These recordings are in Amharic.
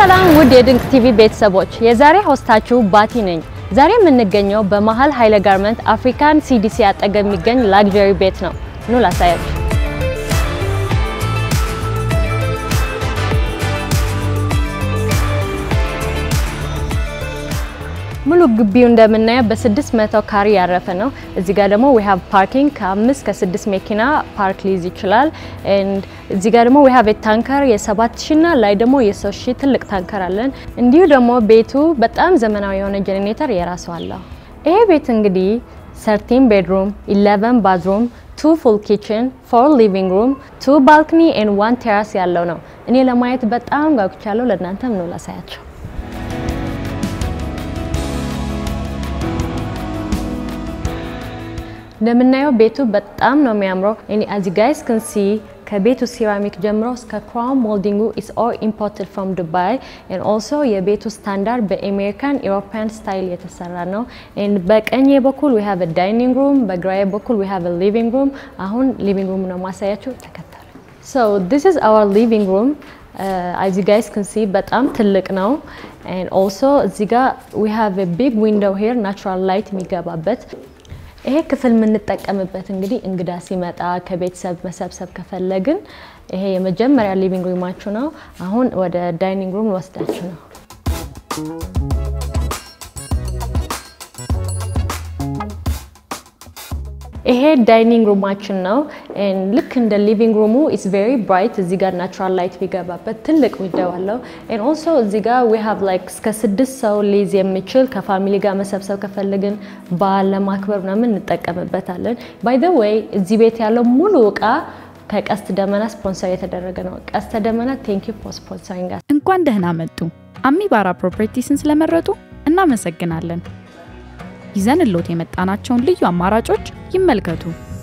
ሰላም ውድ የድንቅ ቲቪ ቤተሰቦች፣ የዛሬ ሆስታችሁ ባቲ ነኝ። ዛሬ የምንገኘው በመሀል ኃይለ ጋርመንት አፍሪካን ሲዲሲ አጠገብ የሚገኝ ላግዠሪ ቤት ነው። ኑ ላሳያችሁ። ሙሉ ግቢው እንደምናየው በስድስት መቶ ካሬ ያረፈ ነው። እዚህ ጋር ደግሞ ዊ ሃቭ ፓርኪንግ ከአምስት ከስድስት መኪና ፓርክ ሊይዝ ይችላል። ኤንድ እዚህ ጋር ደግሞ ዊ ሃቭ ታንከር የሰባት ሺ እና ላይ ደግሞ የሶስት ሺ ትልቅ ታንከር አለን። እንዲሁ ደግሞ ቤቱ በጣም ዘመናዊ የሆነ ጄኔሬተር የራሱ አለው። ይሄ ቤት እንግዲህ ሰርቲን ቤድሩም፣ ኢሌቨን ባዝሩም፣ ቱ ፉል ኪችን፣ ፎር ሊቪንግ ሩም፣ ቱ ባልክኒ ኤንድ ዋን ቴራስ ያለው ነው። እኔ ለማየት በጣም ጓጉቻለሁ። ለእናንተም ነው ላሳያቸው። እንደምናየው ቤቱ በጣም ነው የሚያምረው። እኔ አዚ ጋይስ ክን ሲ ከቤቱ ሴራሚክ ጀምሮ እስከ ክራውን ሞልዲንጉ ኢስ ኦል ኢምፖርትድ ፍሮም ዱባይ ኤንድ ኦልሶ የቤቱ ስታንዳርድ በአሜሪካን ኢሮፓያን ስታይል የተሰራ ነው። ኤንድ በቀኝ በኩል ዊ ሃቭ ዳይኒንግ ሩም፣ በግራዬ በኩል ዊ ሃቭ ሊቪንግ ሩም። አሁን ሊቪንግ ሩም ነው ማሳያችሁ፣ ተከተሉ። ሶ ዲስ ኢዝ አወር ሊቪንግ ሩም አዚ ጋይስ ክን ሲ በጣም ትልቅ ነው። ኤንድ ኦልሶ እዚህ ጋር ዊ ሃቭ ቢግ ዊንዶው ሄር ናቹራል ላይት የሚገባበት ይሄ ክፍል የምንጠቀምበት እንግዲህ እንግዳ ሲመጣ ከቤተሰብ መሰብሰብ ከፈለግን ይሄ የመጀመሪያ ሊቪንግ ሩማችሁ ነው። አሁን ወደ ዳይኒንግ ሩም ወስዳችሁ ነው። ይሄ ዳይኒንግ ሩማችን ነው። ልክ እንደ ሊቪንግ ሩሙ ኢስ ቬሪ ብራይት። እዚህ ጋር ናቹራል ላይት ቢገባበት ትልቅ ዊንዶው አለው። ኤንድ ኦልሶ እዚህ ጋር ዊ ሃቭ ላይክ እስከ ስድስት ሰው ሊይዝ የሚችል ከፋሚሊ ጋር መሰብሰብ ከፈለግን በዓል ለማክበር ምናምን እንጠቀምበታለን። ባይ ዘ ዌይ እዚህ ቤት ያለው ሙሉ እቃ ከቀስት ደመና ስፖንሰር የተደረገ ነው። ቀስተ ደመና ቴንክ ዩ ፎር ስፖንሰሪንግ። እንኳን ደህና መጡ። አሚባራ ፕሮፐርቲስን ስለመረጡ እናመሰግናለን። ይዘንሎት የመጣናቸውን ልዩ አማራጮች ይመልከቱ።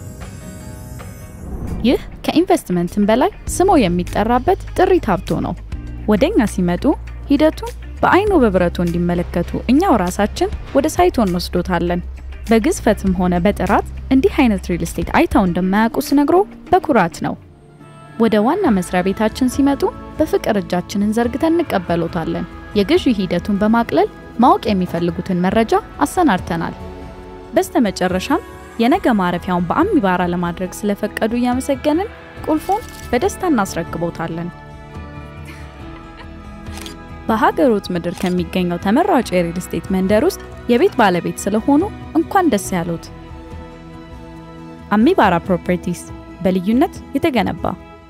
ይህ ከኢንቨስትመንትም በላይ ስሞ የሚጠራበት ጥሪት ሀብቶ ነው። ወደኛ ሲመጡ ሂደቱን በአይኖ በብረቱ እንዲመለከቱ እኛው ራሳችን ወደ ሳይቶ እንወስዶታለን። በግዝፈትም ሆነ በጥራት እንዲህ አይነት ሪል ስቴት አይተው እንደማያውቁ ስነግሮ በኩራት ነው። ወደ ዋና መስሪያ ቤታችን ሲመጡ በፍቅር እጃችንን ዘርግተን እንቀበሎታለን። የግዢ ሂደቱን በማቅለል ማወቅ የሚፈልጉትን መረጃ አሰናድተናል። በስተመጨረሻም የነገ ማረፊያውን በአሚባራ ለማድረግ ስለፈቀዱ እያመሰገንን ቁልፉን በደስታ እናስረክቦታለን። በሀገሮት ምድር ከሚገኘው ተመራጭ የሪል ስቴት መንደር ውስጥ የቤት ባለቤት ስለሆኑ እንኳን ደስ ያሉት። አሚባራ ፕሮፐርቲስ በልዩነት የተገነባ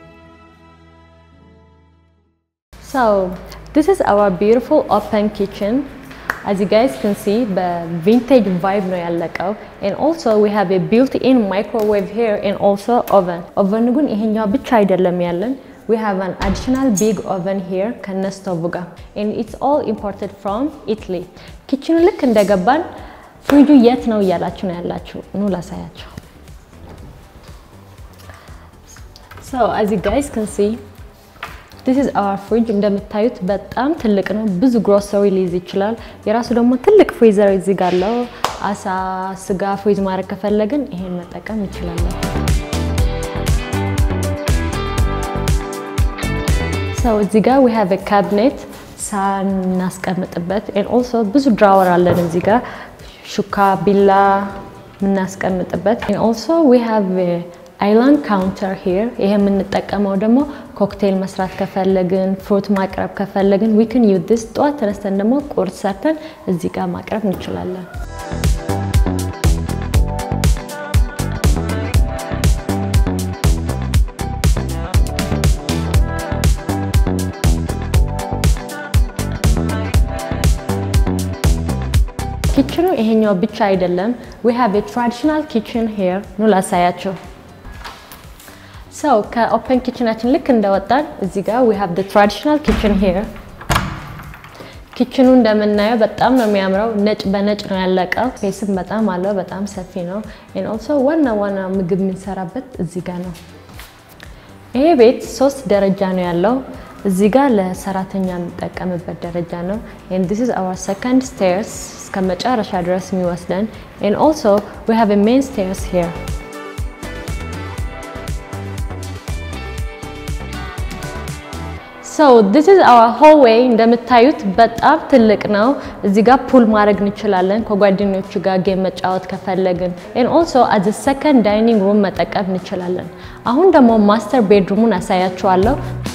So this is our beautiful open kitchen. As you guys can see, በቪንቴጅ ቫይብ ነው ያለቀው and also we have a built-in microwave here and also oven. ኦቨን ግን ይሄኛው ብቻ አይደለም ያለን we have an additional big oven here ከነስቶቭ ጋር and it's all imported from Italy. ኪችኑ ልክ እንደገባን ፍሪጁ የት ነው እያላችሁ ነው ያላችሁ። ኑ ላሳያችሁ። So as you guys can see ዲስ ኢዝ አወር ፍሪጅ እንደምታዩት በጣም ትልቅ ነው። ብዙ ግሮሰሪ ሊይዝ ይችላል። የራሱ ደግሞ ትልቅ ፍሪዘር እዚህ ጋር አለው። አሳ፣ ስጋ ፍሪዝ ማድረግ ከፈለግን ይሄን መጠቀም እንችላለን። ሰው እዚህ ጋር ዊ ሃቭ ካቢኔት ሳናስቀምጥበት ኤንድ ኦልሶ ብዙ ድራወር አለን እዚህ ጋር ሹካ፣ ቢላ የምናስቀምጥበት ኤንድ ኦልሶ ዊ ሃቭ አይላንድ ካውንተር ሂር ይሄ የምንጠቀመው ደግሞ ኮክቴል መስራት ከፈለግን ፍሩት ማቅረብ ከፈለግን ዊክን ዩ ዲስ ጠዋት ተነስተን ደግሞ ቁርስ ሰርተን እዚህ ጋር ማቅረብ እንችላለን። ኪችኑ ይሄኛው ብቻ አይደለም። ዊ ሃቭ ኤ ትራዲሽናል ኪችን ሂር ኑ ላሳያቸው። ሰው ከኦፕን ኪችናችን ልክ እንደወጣን እዚህ ጋር ዊ ሃቭ ትራዲሽናል ኪችን ሂር። ኪችኑ እንደምናየው በጣም ነው የሚያምረው። ነጭ በነጭ ነው ያለቀው። ስፔስም በጣም አለው። በጣም ሰፊ ነው። ኤንድ ኦልሶ ዋና ዋና ምግብ የምንሰራበት እዚህ ጋር ነው። ይሄ ቤት ሶስት ደረጃ ነው ያለው። እዚህ ጋር ለሰራተኛ የምንጠቀምበት ደረጃ ነው። ኤንድ ዲስ ኢዝ አወር ሰከንድ ስቴርስ እስከ መጨረሻ ድረስ የሚወስደን ኤንድ ኦልሶ ዊ ሃቭ ኤ ሜን ስቴርስ ሂር ሶ ዲስ ኢዝ አወር ሆልዌይ እንደምታዩት በጣም ትልቅ ነው። እዚህ ጋር ፑል ማድረግ እንችላለን ከጓደኞቹ ጋር ጌም መጫወት ከፈለግን ኤን ኦልሶ አዝ ሰከንድ ዳይኒንግ ሩም መጠቀም እንችላለን። አሁን ደግሞ ማስተር ቤድሩሙን አሳያችኋለሁ።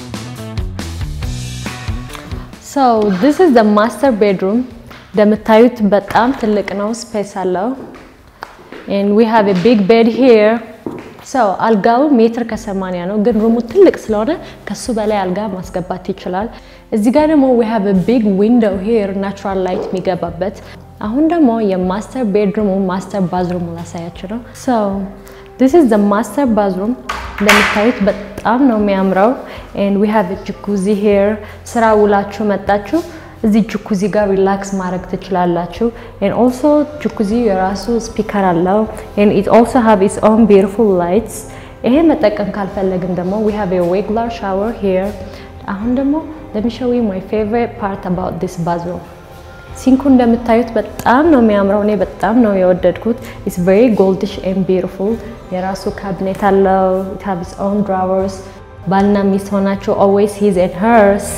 ሶ ዲስ ኢዝ ዘ ማስተር ቤድሩም እንደምታዩት በጣም ትልቅ ነው፣ ስፔስ አለው። ኤንድ ዊ ሃቭ ኤ ቢግ ቤድ ሂር ሰው አልጋው ሜትር ከሰማንያ ነው፣ ግን ሩሙ ትልቅ ስለሆነ ከሱ በላይ አልጋ ማስገባት ይችላል። እዚህ ጋር ደግሞ we have a big window here ናቹራል ላይት የሚገባበት። አሁን ደግሞ የማስተር ቤድሩሙ ማስተር ባዝሩሙ ላሳያችሁ ነው። so this is the master bathroom እንደምታዩት በጣም ነው የሚያምረው and we have a jacuzzi here ስራ ውላችሁ መጣችሁ እዚህ ጁኩዚ ጋር ሪላክስ ማድረግ ትችላላችሁ። and also ጁኩዚ የራሱ ስፒከር አለው and it also have its own beautiful lights ይሄ መጠቀም ካልፈለግን ደግሞ we have a regular shower here አሁን ደግሞ let me show you my favorite part about this bathroom ሲንኩ እንደምታዩት በጣም ነው የሚያምረው። እኔ በጣም ነው የወደድኩት። ኢትስ ቬሪ ጎልዲሽ ኤንድ ቢዩቲፉል የራሱ ካቢኔት አለው። it have its own drawers ባልና ሚስት ሆናችሁ always his and hers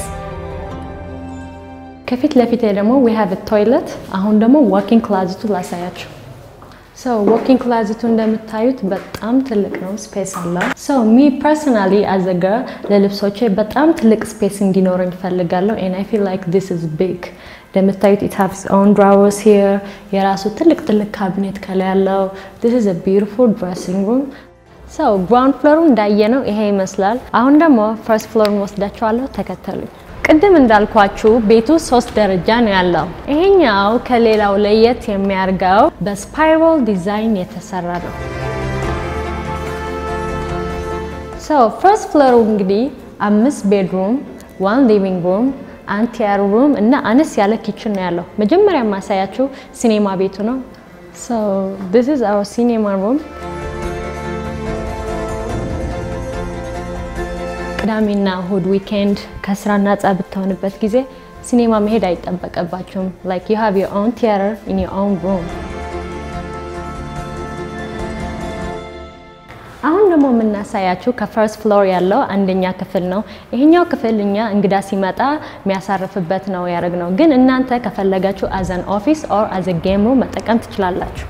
ከፊት ለፊት ደግሞ we have a toilet አሁን ደግሞ walking closet ላሳያችሁ። ሶ walking closet እንደምታዩት በጣም ትልቅ ነው፣ ስፔስ አለው። ሶ ሚ ፐርሰናሊ አዝ a girl ለልብሶቼ በጣም ትልቅ ስፔስ እንዲኖረኝ እፈልጋለሁ and I feel like this is big እንደምታዩት it has its own drawers here የራሱ ትልቅ ትልቅ ካቢኔት ከላይ ያለው this is a beautiful dressing room ሶ ግራውንድ ፍሎሩ እንዳየነው ይሄ ይመስላል። አሁን ደግሞ ፈርስት ፍሎርን ወስዳችኋለሁ፣ ተከተሉኝ። ቅድም እንዳልኳችሁ ቤቱ ሶስት ደረጃ ነው ያለው። ይሄኛው ከሌላው ለየት የሚያደርገው በስፓይራል ዲዛይን የተሰራ ነው። ሶ ፈርስት ፍሎሩ እንግዲህ አምስት ቤድሩም፣ ዋን ሊቪንግ ሩም፣ አንድ ቲያር ሩም እና አነስ ያለ ኪችን ነው ያለው። መጀመሪያ ማሳያችሁ ሲኔማ ቤቱ ነው። ሶ ዲስ ኢዝ አወር ሲኔማ ሩም ቅዳሜና እሁድ ዊኬንድ ከስራ ነጻ ብትሆንበት ጊዜ ሲኔማ መሄድ አይጠበቅባችሁም። ላይክ ዩ ሃቭ ዮር ኦውን ቲያትር ኢን ዮር ኦውን ሩም። አሁን ደግሞ የምናሳያችሁ ከፈርስት ፍሎር ያለው አንደኛ ክፍል ነው። ይሄኛው ክፍል እኛ እንግዳ ሲመጣ የሚያሳርፍበት ነው ያደረግነው፣ ግን እናንተ ከፈለጋችሁ አዘን ኦፊስ ኦር አዘ ጌም ሩም መጠቀም ትችላላችሁ።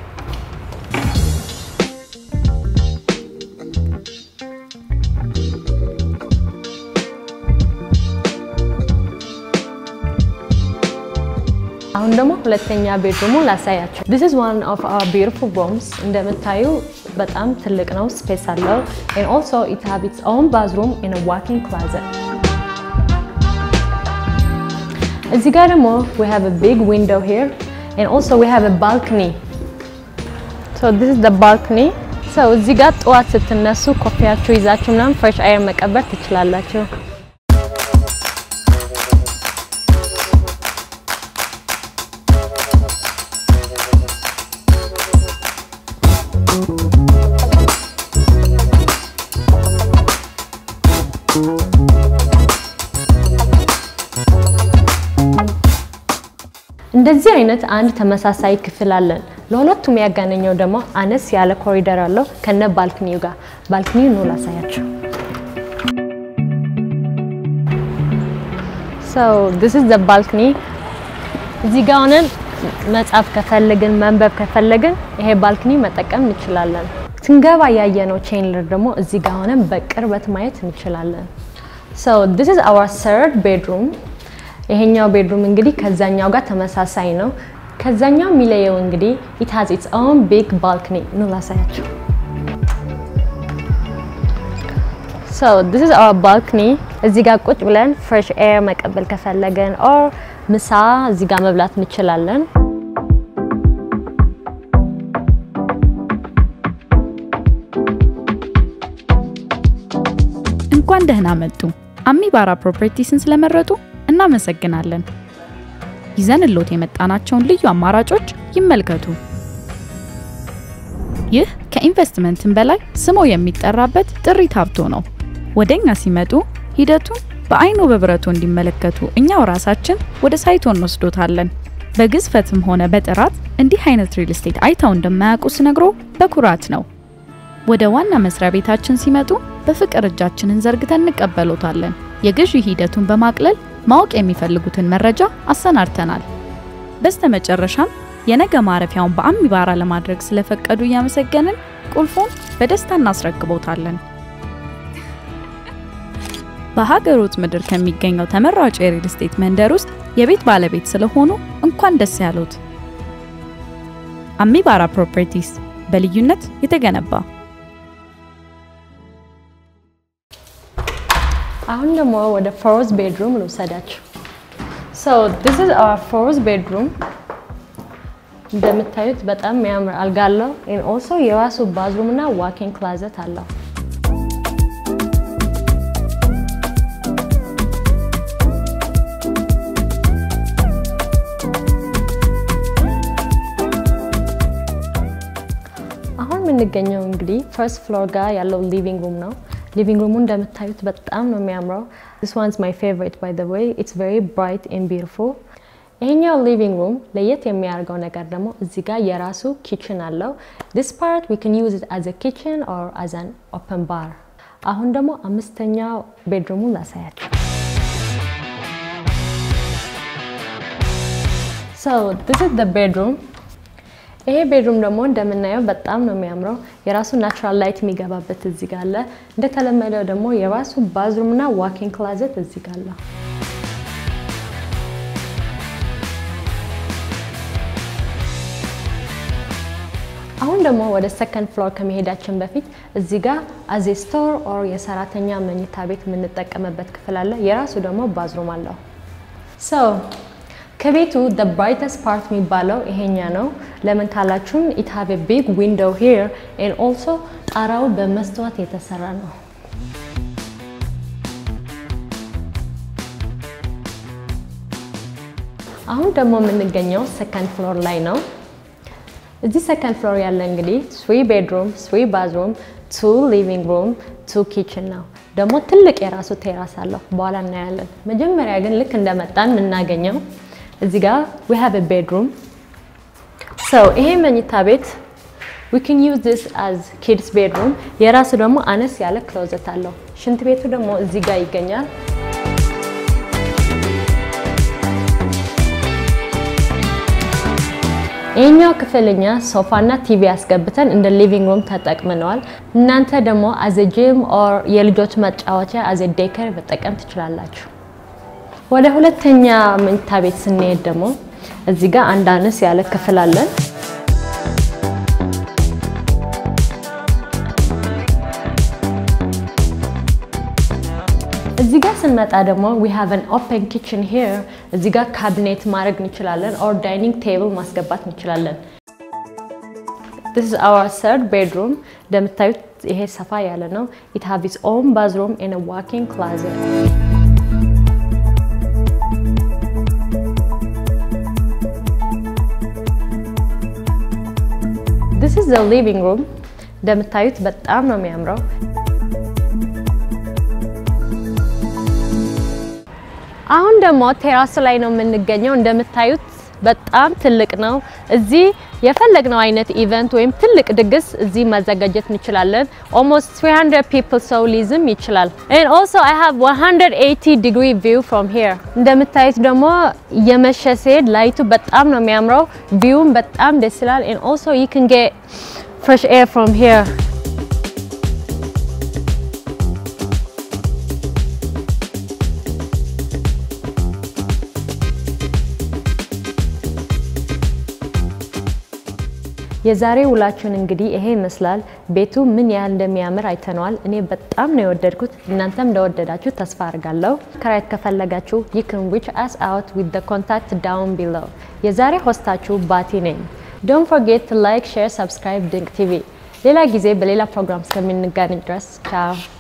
አሁን ደግሞ ሁለተኛ ቤድሩሙ ላሳያቸው። this is one of our beautiful rooms እንደምታዩ በጣም ትልቅ ነው፣ ስፔስ አለው and also it have its own bathroom and a walk-in closet። እዚህ ጋር ደግሞ we have a big window here and also we have a balcony so this is the balcony so እዚህ ጋር ጠዋት ስትነሱ ኮፊያችሁ ይዛችሁ ምናምን ፍሬሽ አየር መቀበር ትችላላችሁ። እንደዚህ አይነት አንድ ተመሳሳይ ክፍል አለን። ለሁለቱም ያገናኘው ደግሞ አነስ ያለ ኮሪደር አለው ከነ ባልክኒው ጋር። ባልክኒው ነው ላሳያቸው። so this is the balcony እዚህ ጋር ሆነን መጻፍ ከፈለግን መንበብ ከፈለግን ይሄ ባልክኒ መጠቀም እንችላለን። ስንገባ ያየነው ቼንለር ደግሞ እዚህ ጋር ሆነን በቅርበት ማየት እንችላለን። so this is our third bedroom ይሄኛው ቤድሩም እንግዲህ ከዛኛው ጋር ተመሳሳይ ነው። ከዛኛው የሚለየው እንግዲህ it has its own big balcony ነው ላሳያቸው። so this is our balcony እዚህ ጋር ቁጭ ብለን fresh air መቀበል ከፈለገን ኦር ምሳ እዚህ ጋር መብላት እንችላለን። እንኳን ደህና መጡ። አሚባራ ፕሮፐርቲስን ስለመረጡ እናመሰግናለን። ይዘንሎት የመጣናቸውን ልዩ አማራጮች ይመልከቱ። ይህ ከኢንቨስትመንትም በላይ ስሞ የሚጠራበት ጥሪት ሀብቶ ነው። ወደኛ ሲመጡ ሂደቱን በአይኖ በብረቱ እንዲመለከቱ እኛው ራሳችን ወደ ሳይቶ እንወስዶታለን። በግዝፈትም ሆነ በጥራት እንዲህ አይነት ሪል ስቴት አይተው እንደማያውቁ ስነግሮ በኩራት ነው። ወደ ዋና መስሪያ ቤታችን ሲመጡ በፍቅር እጃችንን ዘርግተን እንቀበሎታለን። የግዢ ሂደቱን በማቅለል ማወቅ የሚፈልጉትን መረጃ አሰናድተናል። በስተመጨረሻም የነገ ማረፊያውን በአሚባራ ለማድረግ ስለፈቀዱ እያመሰገንን ቁልፉን በደስታ እናስረክቦታለን። በሀገሮት ምድር ከሚገኘው ተመራጭ የሪል ስቴት መንደር ውስጥ የቤት ባለቤት ስለሆኑ እንኳን ደስ ያሉት። አሚባራ ፕሮፐርቲስ በልዩነት የተገነባ አሁን ደግሞ ወደ ፎርዝ ቤድሩም ልውሰዳችሁ። ሶ ዲስ ኢዝ አወር ፎርዝ ቤድሩም። እንደምታዩት በጣም የሚያምር አልጋ አለው። ኤንድ ኦልሶ የራሱ ባዝሩም እና ዋኪንግ ክላዘት አለው። አሁን የምንገኘው እንግዲህ ፈርስት ፍሎር ጋር ያለው ሊቪንግ ሩም ነው። ሊቪንግ ሩሙ እንደምታዩት በጣም ነው የሚያምረው። ዲስ ዋንስ ማይ ፌቨሪት ባይ ዘ ዌይ ኢትስ ቬሪ ብራይት ኤንድ ቢዩቲፉል። ይሄኛው ሊቪንግ ሩም ለየት የሚያደርገው ነገር ደግሞ እዚህ ጋር የራሱ ኪችን አለው። ዲስ ፓርት ዊ ካን ዩዝ ኢት አዝ አ ኪችን ኦር አዝ አን ኦፕን ባር። አሁን ደግሞ አምስተኛው ቤድሩሙን ላሳያችሁ። ሶ ዲስ ኢዝ ዘ ቤድሩም ይሄ ቤድሩም ደግሞ እንደምናየው በጣም ነው የሚያምረው። የራሱ ናቹራል ላይት የሚገባበት እዚህ ጋር አለ። እንደተለመደው ደግሞ የራሱ ባዝሩም እና ዋኪንግ ክላዘት እዚህ ጋር አለ። አሁን ደግሞ ወደ ሰከንድ ፍሎር ከመሄዳችን በፊት እዚህ ጋር አዜ ስቶር ኦር የሰራተኛ መኝታ ቤት የምንጠቀምበት ክፍል አለ። የራሱ ደግሞ ባዝሩም አለው። ሶ ከቤቱ the brightest part የሚባለው ይሄኛ ነው። ለምን ካላችሁም it have a big window here and also ጣራው በመስተዋት የተሰራ ነው። አሁን ደግሞ የምንገኘው ሰከንድ ፍሎር ላይ ነው። እዚህ ሰከንድ ፍሎር ያለ እንግዲህ ስሪ ቤድሩም፣ ስሪ ባዝሩም፣ ቱ ሊቪንግ ሩም፣ ቱ ኪችን ነው። ደግሞ ትልቅ የራሱ ቴራስ አለው። በኋላ እናያለን። መጀመሪያ ግን ልክ እንደመጣን የምናገኘው እዚህ ጋር we have a bedroom so ይሄ መኝታ ቤት we can use this as kids bedroom የራሱ ደግሞ አነስ ያለ ክሎዘት አለው። ሽንት ቤቱ ደግሞ እዚህ ጋር ይገኛል። ይህኛው ክፍልኛ ሶፋና ቲቪ ያስገብተን እንደ ሊቪንግ ሩም ተጠቅምነዋል። እናንተ ደግሞ አዘ ጂም ኦር የልጆች መጫወቻ አዘ ዴከር መጠቀም ትችላላችሁ። ወደ ሁለተኛ መኝታ ቤት ስንሄድ ደግሞ እዚህ ጋር አንድ አነስ ያለ ክፍል አለን። እዚህ ጋር ስንመጣ ደግሞ we have an open kitchen here እዚህ ጋር ካቢኔት ማድረግ እንችላለን ኦር ዳይኒንግ ቴብል ማስገባት እንችላለን። this is our third bedroom እንደምታዩት ይሄ ሰፋ ያለ ነው። it have its own bathroom and a walk-in closet this is the living room እንደምታዩት በጣም ነው የሚያምረው። አሁን ደግሞ ቴራስ ላይ ነው የምንገኘው። እንደምታዩት በጣም ትልቅ ነው። እዚህ የፈለግነው አይነት ኢቨንት ወይም ትልቅ ድግስ እዚህ ማዘጋጀት እንችላለን። almost 300 people ሰው ሊይዝም ይችላል። and also I have 180 degree view from here እንደምታዩት ደግሞ የመሸ ሲሄድ ላይቱ በጣም ነው የሚያምረው። ቪውም በጣም ደስ ይላል። and also you can get fresh air from here የዛሬ ውላችሁን እንግዲህ ይሄ ይመስላል። ቤቱ ምን ያህል እንደሚያምር አይተነዋል። እኔ በጣም ነው የወደድኩት። እናንተም እንደወደዳችሁ ተስፋ አድርጋለሁ። ከራይት ከፈለጋችሁ you can reach us out with the contact down below። የዛሬ ሆስታችሁ ባቲ ነኝ። don't forget to like, share, subscribe ድንቅ ቲቪ። ሌላ ጊዜ በሌላ ፕሮግራም እስከምንገናኝ ድረስ ቻው።